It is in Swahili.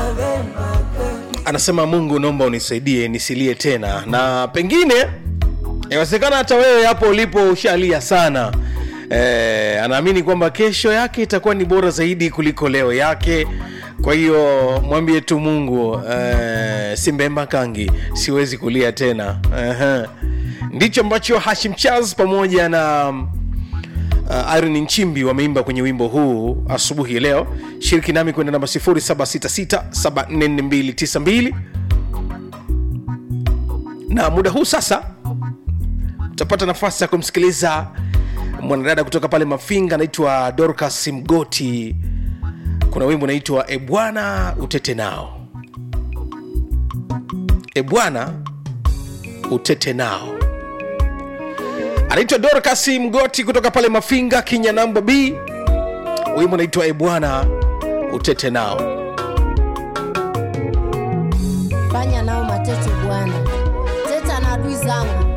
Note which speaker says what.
Speaker 1: anasema mungu naomba unisaidie nisilie tena na pengine inawezekana hata wewe hapo ulipo ushalia sana e, anaamini kwamba kesho yake itakuwa ni bora zaidi kuliko leo yake kwa hiyo mwambie tu mungu e, simbemba kangi siwezi kulia tena Ehe. ndicho ambacho hashim chaz pamoja na uh, Irene Nchimbi wameimba kwenye wimbo huu asubuhi ya leo. Shiriki nami kwenda namba 0766744292 na muda huu sasa utapata nafasi ya kumsikiliza mwanadada kutoka pale Mafinga anaitwa Dorcas Mgoti. Kuna wimbo unaitwa Ebwana utete nao, Ebwana utete nao anaitwa Dorcas Mgoti kutoka pale Mafinga, Kinya namba B. Wimbo unaitwa Ebwana utete nao.
Speaker 2: fanya nao matete bwana teta na adui zangu